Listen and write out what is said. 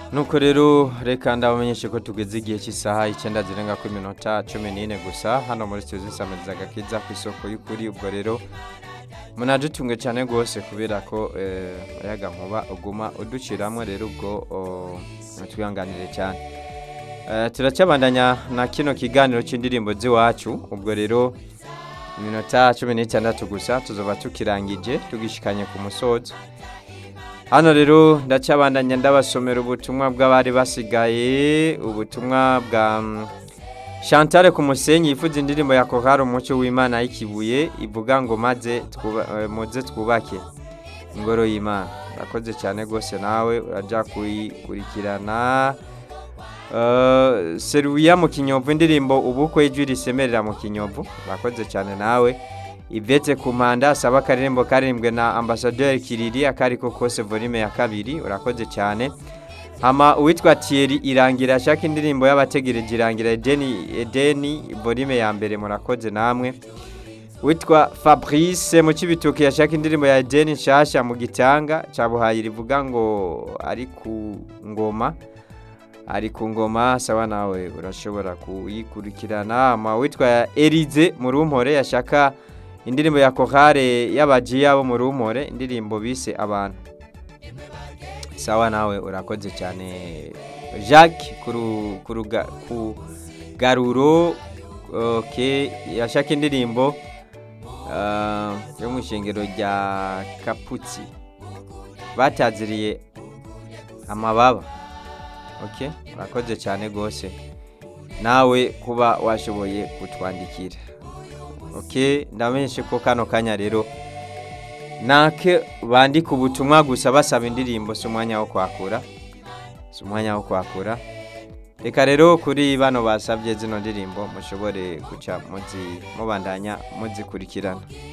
nuko rero reka ndabamenyeshe ko tugeze igihe cy'isaha icyenda zirenga ku minota cumi n'ine gusa hano muri studio zisamiriza agakiza ku isoko y'ukuri ubwo rero munadutunge cyane rwose kubera ko umuyaga nkuba uguma uduciramwo rero ubwo twihanganire cyane turacyabandanya na kino kiganiro cy'indirimbo z'iwacu ubwo rero iminota cumi n'itandatu gusa tuzoba tukirangije tugishikanye ku musozo hano rero ndacyabandanya ndabasomera ubutumwa bw'abari basigaye ubutumwa bwa Chantal ku musenyi yifuza indirimbo ya kohari umucyo w'imana y'ikibuye ivuga ngo maze muze twubake ingoro y'imana urakoze cyane rwose nawe urajya kuyikurikirana seruya mu kinyovu indirimbo ubukwe ijwi risemerera mu kinyovu urakoze cyane nawe ivetse ku mpanda asaba akaririmbo karirimbwe na ambasaderi kiriri akari ko kose volume ya kabiri urakoze cyane hama uwitwa Thierry irangira ashaka indirimbo y'abategereje irangira edeni edeni volume ya mbere murakoze namwe witwa Fabrice mu kibituki yashaka indirimbo ya edeni nshasha mu gitanga cyabuhaye rivuga ngo ari ku ngoma ari ku ngoma sawa nawe urashobora kuyikurikirana hama witwa Elize mu rumpore yashaka indirimbo ya kohare y'abajiya bo mu rumore indirimbo bise abantu sawa nawe urakoze cyane jacques ku garuro yashaka indirimbo yo mu ishingiro rya kaputsi bataziriye amababa urakoze cyane rwose nawe kuba washoboye kutwandikira oke ndamenyeshe ko kano kanya rero nake bandika ubutumwa gusa basaba indirimbo si umwanya wo kwakura si umwanya wo kwakura reka rero kuri bano basabye zino ndirimbo mushobore guca mubandanya muzikurikirana